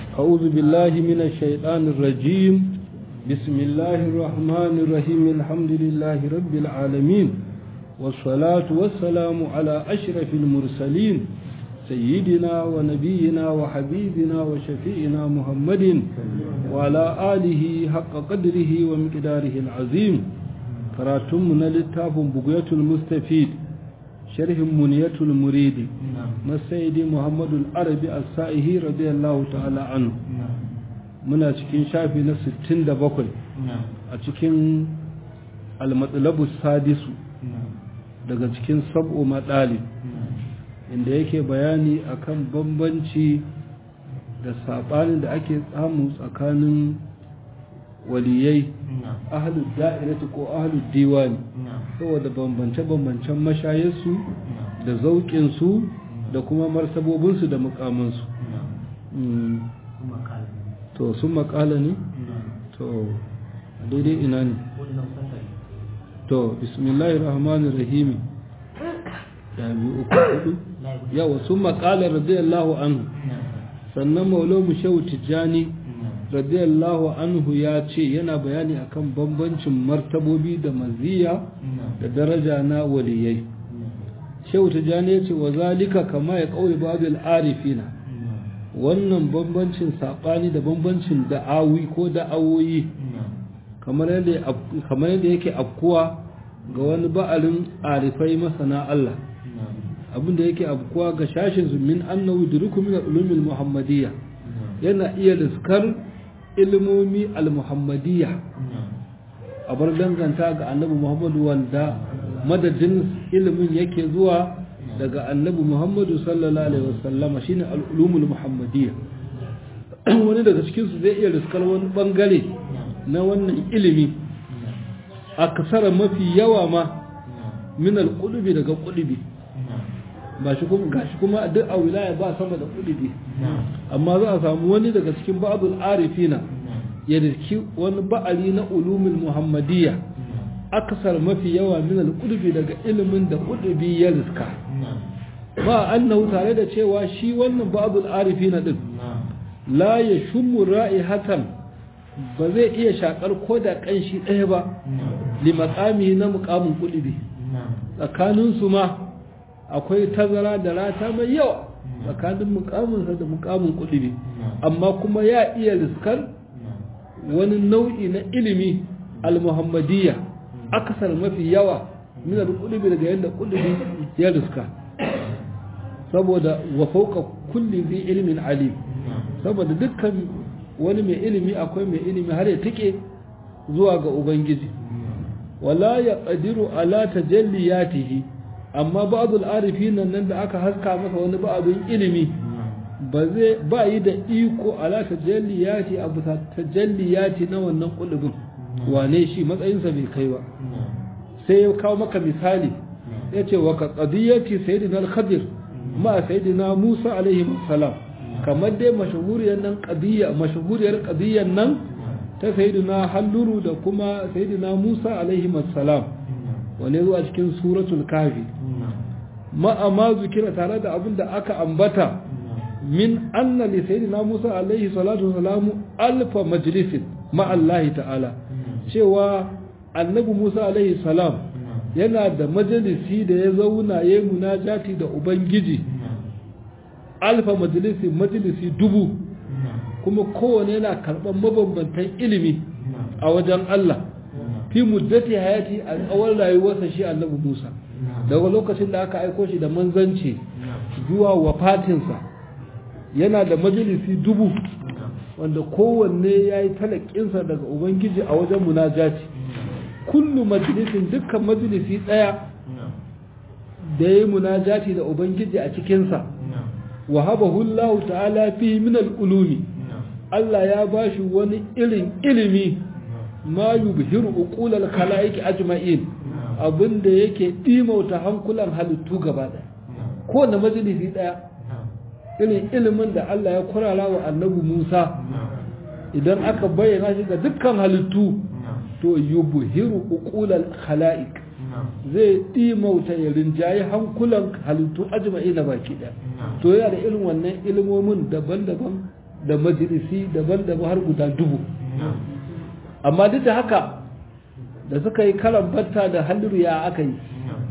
أعوذ بالله من الشيطان الرجيم بسم الله الرحمن الرحيم الحمد لله رب العالمين والصلاة والسلام على أشرف المرسلين سيدنا ونبينا وحبيبنا وشفيئنا محمد وعلى آله حق قدره ومقداره العظيم كراتمنا للتاف بقية المستفيد شرح منية المريد مسيد محمد العربي السائه رضي الله تعالى عنه muna cikin shafi na 67 a cikin almatsalabu sadisu daga cikin sab'o matsali inda yake bayani akan bambanci da saɓanin da ake samu tsakanin waliyai ahalud da'irati ko ahalud diwani saboda bambance-bambancen mashayarsu da zauƙinsu da kuma martabobinsu da mukamansu to sun makala ne to daidai ina ne to bismillahir rahmanir rahim ya biyu uku hudu yawa sun makala radiyallahu anhu sannan maulamu shehu tijjani radiyallahu anhu ya ce yana bayani akan bambancin martabobi da maziya da daraja na waliyai shehu tijjani ya ce wa zalika kama ya kauye babil arifina wannan bambancin saɓani da bambancin da'awi ko da'awoyi kamar yadda yake afkuwa ga wani ba'alin arifai masana Allah abinda yake afkuwa ga shashin min annahu duruku min ulumil muhammadiyya yana iya riskar ilmomi al-muhammadiyya a bar danganta ga annabi muhammadu wanda madadin ilimin yake zuwa daga annabi muhammadu sallallahu alaihi wasallama shine al'ulumul muhammadiyya wani daga cikinsu zai iya riskar wani bangare na wannan ilimi a kasara mafi yawa ma min al-qulubi daga qulubi ba shi kuma gashi kuma duk a wilaya ba sama da qulubi amma za a samu wani daga cikin ba'dul arifina ya riski wani ba'ali na ulumul muhammadiyya akasar mafi yawa min al-qulubi daga ilimin da qulubi ya riska ba annahu tare da cewa shi wannan ba'dul arifina din la yashummu ra'ihatan ba zai iya shakar ko da kanshi ɗaya ba li maqami na muqamin qulubi tsakanin su ma akwai tazara da rata mai yawa tsakanin muqamin sa da muqamin qulubi amma kuma ya iya riskar wani nau'i na ilimi al-muhammadiyya akasar mafi yawa min al-qulubi daga yanda qulubi ya riska saboda wa fauka kulli zai ilimin alim saboda dukkan wani mai ilimi akwai mai ilimi har ya tike zuwa ga ubangiji wala ya qadiru ala tajalliyatihi amma ba'd al-arifin nan da aka haska masa wani ba'dun ilimi ba zai ba yi da iko ala tajalliyati abu tajalliyati na wannan kulubin wane shi matsayinsa bai kai ba sai ya kawo maka misali yace wa ka qadiyati sayyidina al-khadir ma sayyidina Musa alaihi salam kamar dai mashahuriyar nan qadiyya mashahuriyar qadiyyar nan ta sayyidina Halluru da kuma sayyidina Musa alaihi salam wane zuwa cikin suratul kafi ma amma zikira tare da abin da aka ambata min anna li sayyidina Musa alaihi salatu wasalam alfa majlisin ma Allah ta'ala cewa annabi Musa alaihi salam yana da majalisi da ya zauna ya yi munajati da Ubangiji alfa majalisi majalisi dubu kuma kowane yana karɓar mabambantan ilimi a wajen Allah fi muddati hayati a tsawon rayuwarsa shi annabi Musa daga lokacin da aka aiko shi da manzanci zuwa wafatinsa yana da majalisi dubu wanda kowanne ya yi talakinsa daga Ubangiji a wajen munajati kullu majalisin dukkan majalisi ɗaya da ya yi munajati da Ubangiji a cikinsa wa habahu Allah ta'ala fi min al-ulumi Allah ya bashi wani irin ilimi ma yubhiru uqul al-khalaiq ajma'in abinda yake dimauta hankulan halittu gaba ɗaya ko na majalisi ɗaya irin ilimin da Allah ya kurara wa annabi Musa idan aka bayyana shi ga dukkan halittu to yubhiru uqulal khalaiq zai dimauta ya rinjayi hankulan halittu ajma'i na baki ɗaya to yana da irin wannan ilimomin daban-daban da majalisi daban-daban har guda dubu amma duk da haka da suka yi karan batta da halliru ya aka yi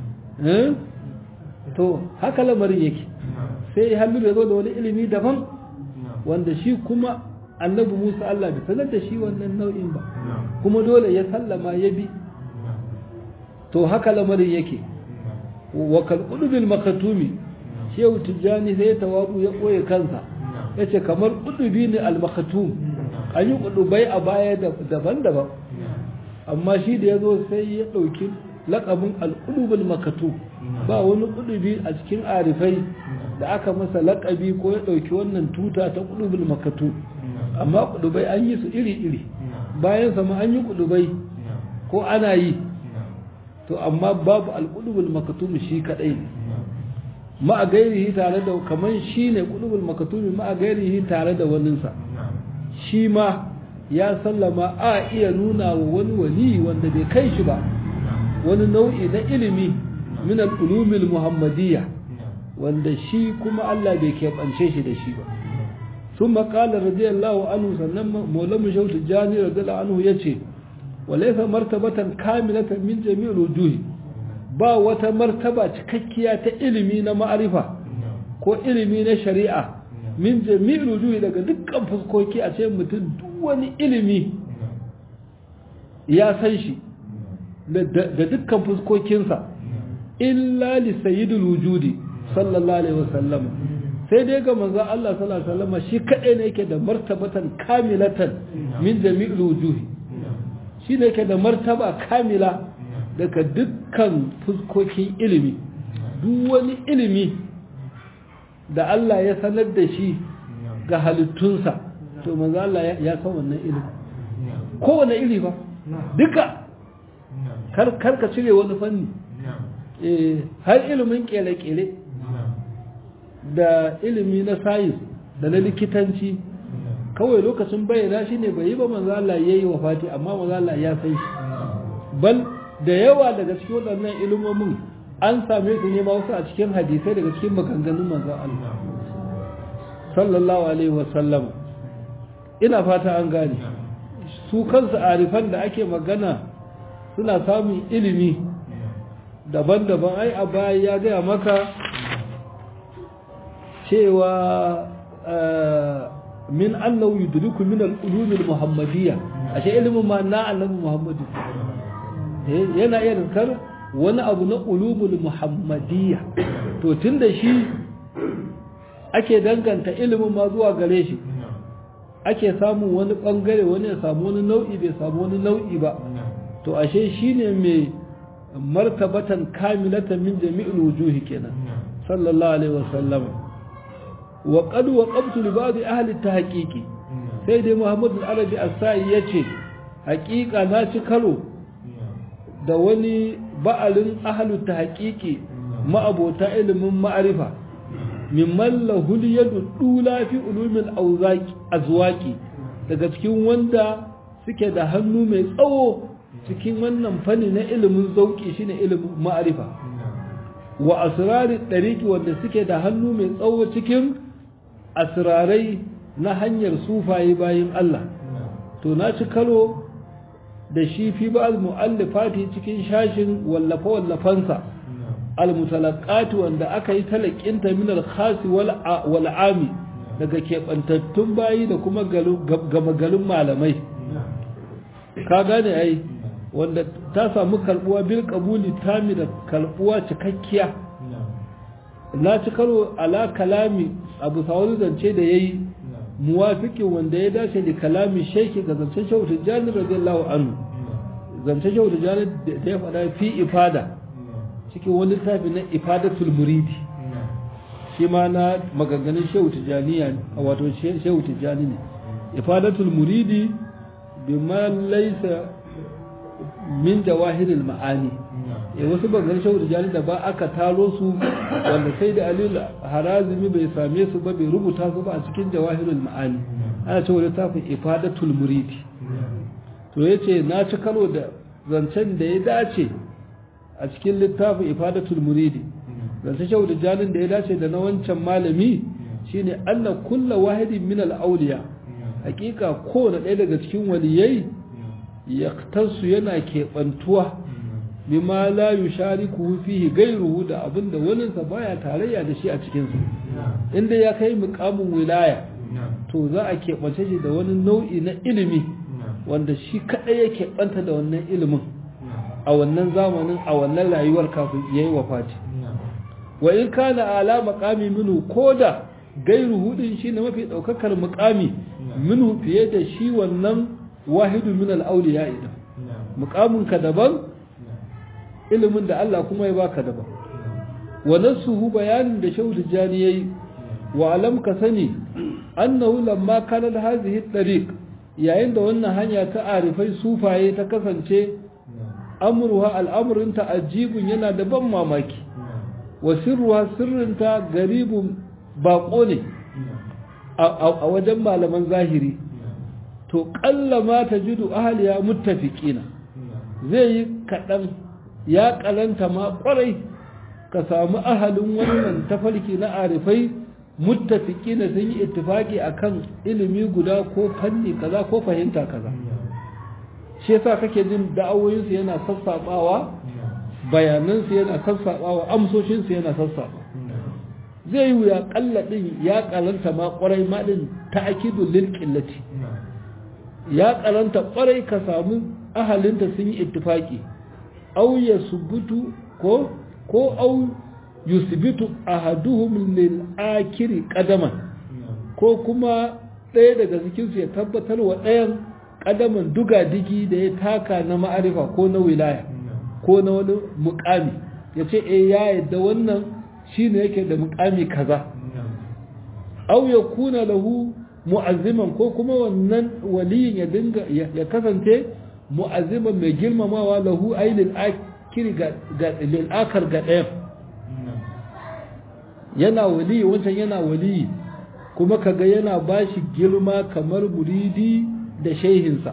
to haka lamarin yake sai halliru ya zo da wani ilimi daban wanda shi kuma annabi musa allah bai sanar da shi wannan nau'in ba kuma dole ya sallama ya bi to haka lamarin yake wa kalqudbil makatumi shehu tijjani sai tawabu ya koye kansa yace kamar kudubi ne al-makatum an yi kudubai a baya daban-daban amma shi da yazo sai ya dauki laqabin al-qudubul makatum ba wani kudubi a cikin arifai da aka masa laqabi ko ya dauki wannan tuta ta qudubul makatum amma kudubai an yi su iri-iri bayan sama an yi kudubai ko ana yi to amma babu alƙudubul makatum shi kadai ne ma a gairihi tare da kaman shi ne ƙudubul makatum ma a gairihi tare da waninsa shi ma ya sallama a iya nuna wa wani wali wanda bai kai shi ba wani nau'i na ilimi min al-ulumil muhammadiyya wanda shi kuma Allah bai keɓance shi da shi ba ثم قال رضي الله عنه سنن مولم شوت جاني رضي الله عنه يتي وليس مرتبة كاملة من جميع الوجوه با wata martaba cikakkiya ta ilimi na ma'arifa ko ilimi na shari'a min jami'il wujuhi daga dukkan fuskoki a ce mutum duk wani ilimi ya san shi da dukkan fuskokinsa illa li sayyidul wujudi sallallahu alaihi wasallam sai dai ga manzo Allah sallallahu alaihi wasallam shi kadai ne yake da martabatan kamilatan min jami'il wujuhi shi ne yake da martaba kamila daga dukkan fuskokin ilimi duk wani ilimi da Allah ya sanar da shi ga halittunsa to manzo Allah ya san wannan ilimi kowane iri ba duka kar ka cire wani fanni eh har ilimin kele-kele da ilimi na sayis da na likitanci kawai lokacin bayyana shi ne bai yi ba manzo Allah yayi wafati amma manzo Allah ya san shi bal da yawa daga cikin waɗannan ilimomin an same su ne ma wasu a cikin hadisai daga cikin maganganun manzo Allah sallallahu alaihi wasallam ina fata an gane su kansu arifan da ake magana suna samun ilimi daban-daban ai a baya ya gaya maka cewa min annahu yudriku min al-ulum al-muhammadiyya ashe ilimin ma na annabi muhammadu yana iya rinkar wani abu na ulumul muhammadiyya to tunda shi ake danganta ilimin ma zuwa gare shi ake samun wani bangare wani ya samu wani nau'i bai samu wani nau'i ba to ashe shine mai martabatan kamilatan min jami'il wujuhi kenan sallallahu alaihi wasallam wa qad waqabtu li ba'd ahli tahqiqi sai dai Muhammad al-Arabi as-Sa'i yace haqiqa na ci karo da wani ba'alin ahli tahqiqi ma'abota ilimin ma'arifa mimman lahul yadu dula fi ulumil awzaqi azwaqi daga cikin wanda suke da hannu mai tsawo cikin wannan fanni na ilimin zauki shine ilimin ma'arifa wa asrarin ɗariki wanda suke da hannu mai tsawo cikin asrarai na hanyar sufaye bayan Allah to na ci karo da shi fi ba al-mu'allifati cikin shashin wallafa wallafansa al-mutalaqat wanda aka yi talakinta min al-khas wal ami daga keɓantattun bayi da kuma gama garin malamai ka gane ai wanda ta samu karbuwa bil qabuli tami da karbuwa cikakkiya na ci karo ala kalami abu sawari zance da yayi muwafiqin wanda ya dace da kalami shaiki ga zancen shehu tijjani radiyallahu anhu zancen shehu tijjani da ya faɗa fi ifada cikin wani littafi na ifadatul muridi shi ma na maganganun shehu tijjaniya wato shehu tijjani ne ifadatul muridi bima laysa min jawahiril ma'ani e wasu bangar shehu tijjani da ba aka taro su wanda sai da aliyu harazimi bai same su ba bai rubuta su ba a cikin jawahirul ma'ani ana cewa littafin ifadatul muridi to yace na ci karo da zancen da ya dace a cikin littafin ifadatul muridi zancen shehu tijjanin da ya dace da na wancan malami shine anna kulla wahidin min al-awliya hakika kowane ɗaya daga cikin waliyai yaktasu yana keɓantuwa bima la yushariku fihi gairuhu da abinda waninsa baya tarayya da shi a cikin sa inda ya kai muqamin wilaya to za a keɓance shi da wani nau'i na ilimi wanda shi kaɗai ya keɓanta da wannan ilimin a wannan zamanin a wannan rayuwar kafin ya yi wafati wa in kana ala maqami minhu koda gairu hudin shi ne mafi ɗaukakar muƙami minhu fiye da shi wannan wahidu min al-awliya idan muƙamin ka daban ilimin da Allah kuma ya baka daban wa nasuhu bayanin da shehu tijani yayi wa alam ka sani annahu lamma kana hadhihi tariq yayin da wannan hanya ta arifai sufaye ta kasance amruha al'amrin ta ajibun yana da ban mamaki wa sirruha sirrinta garibun bako ne a wajen malaman zahiri to kalla ma tajidu ahliya muttafiqina zai yi kadan ya kalanta ma kwarai ka samu ahalin wannan tafarki na arifai muttafiki na sun yi ittifaki akan ilimi guda ko fanni kaza ko fahimta kaza shi yasa kake jin da'awoyinsu yana sassaɓawa bayanansu yana sassaɓawa amsoshinsu yana sassaɓa zai yi ya kalla din ya kalanta ma kwarai ma din ta'kidu lil qillati ya kalanta kwarai ka samu ahalinta sun yi ittifaki aw yasbutu ko ko au yusbitu ahaduhum lil akiri qadaman ko kuma ɗaya daga cikin su ya tabbatar wa ɗayan qadaman duga digi da ya taka na ma'arifa ko na wilaya ko na wani muqami yace eh ya yadda wannan shine yake da muqami kaza au yakuna lahu mu'azziman ko kuma wannan waliyin ya dinga ya kasance mu'azziman mai girmamawa lahu ailil akiri ga lil akar ga ɗayan yana waliyi wancan yana waliyi kuma kaga yana bashi girma kamar muridi da shehinsa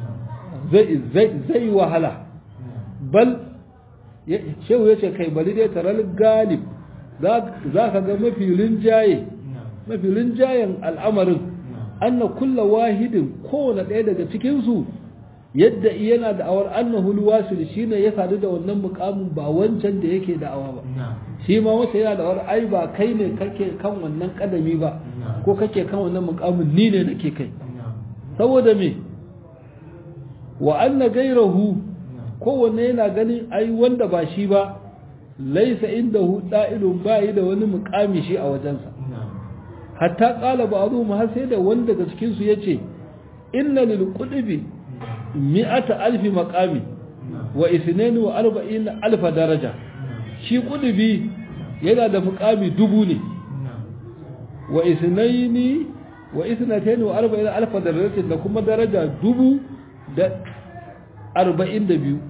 zai wahala bal shehu ya ce kai bali dai taral galib za ka ga mafi rinjaye mafi rinjayen al'amarin anna kulla wahidin kowane ɗaya daga cikinsu yadda yana da'awar annahu alwasil shine ya sadu da wannan mukamin ba wancan da yake da'awa ba shi ma wata yana da'awar ai ba kai ne kake kan wannan kadami ba ko kake kan wannan mukamin ni ne nake kai saboda me wa anna gairahu kowanne yana ganin ai wanda ba shi ba laisa indahu da'ilun bayi da wani mukami shi a wajensa hatta qala ba'dhum har sai da wanda daga cikin su yace inna lil qudbi mi'ata alfi makami wa isnani wa arba'in alfa daraja shi kudubi yana da mukami dubu ne wa isnaini wa isnataini wa arba'in alfa daraja da kuma daraja dubu da arba'in da biyu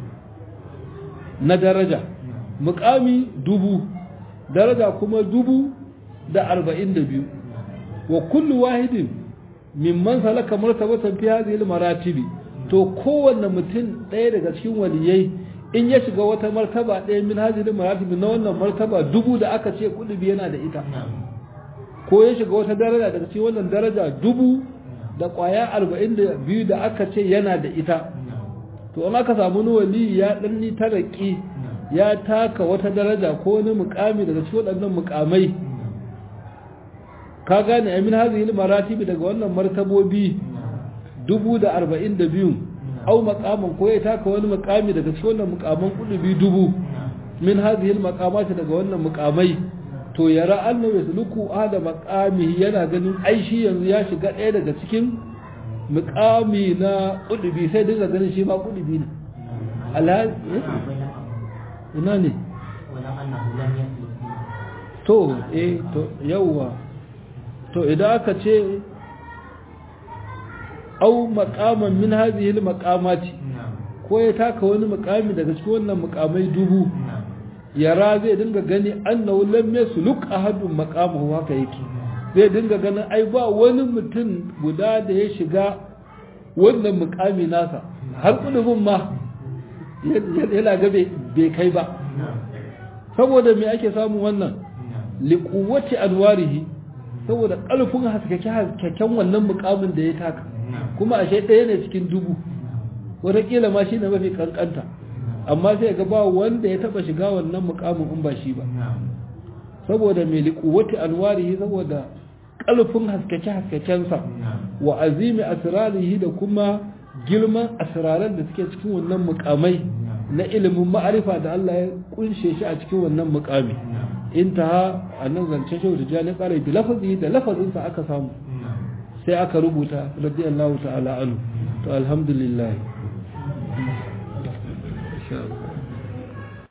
na daraja mukami dubu daraja kuma dubu da arba'in da biyu wa kullu wahidin mimman salaka martabatan fi hadhihi al-maratibi to kowanne mutum ɗaya daga cikin waliyai in ya shiga wata martaba ɗaya min hajjilin maratibi na wannan martaba dubu da aka ce kudubi yana da ita ko ya shiga wata daraja daga cikin wannan daraja dubu da ƙwaya arba'in da biyu da aka ce yana da ita to in aka samu wani wali ya ɗanni taraki ya taka wata daraja ko wani mukami daga cikin waɗannan mukamai ka gane amin hazihil maratibi daga wannan martabobi dubu da arba'in da biyu au makaman ko ya taka wani makami daga cikin wannan mukaman kulubi dubu min hazihil makamati daga wannan mukamai to yara annahu yasluku ada makami yana ganin aishi yanzu ya shiga ɗaya daga cikin mukami na kulubi sai dinga ganin shi ma kulubi ne alhaji ina ne to eh to yawwa to idan aka ce au maqaman min hadhihi al-maqamati ko ya taka wani maqami daga cikin wannan maqamai dubu yara zai dinga gani annahu lam yasluk ahadun maqamahu haka yake zai dinga ganin ai ba wani mutum guda da ya shiga wannan maqami nasa har kudubin ma yana ga bai kai ba saboda me ake samu wannan liquwwati anwarihi saboda ƙarfin haskaken wannan mukamin da ya taka kuma ashe ɗaya ne cikin dubu wataƙila ma shi ne mafi ƙanƙanta amma sai ga ba wanda ya taɓa shiga wannan mukamin in ba shi ba saboda mai liƙuwati anwarihi saboda ƙarfin haskake-haskakensa wa azimi asirarihi da kuma girman asiraran da suke cikin wannan mukamai na ilimin ma'arifa da Allah ya kunshe shi a cikin wannan mukami intaha a nan zancen shehu da jani ƙarai da lafazi da lafazinsa aka samu sai aka rubuta radiyallahu ta'ala anu to alhamdulillah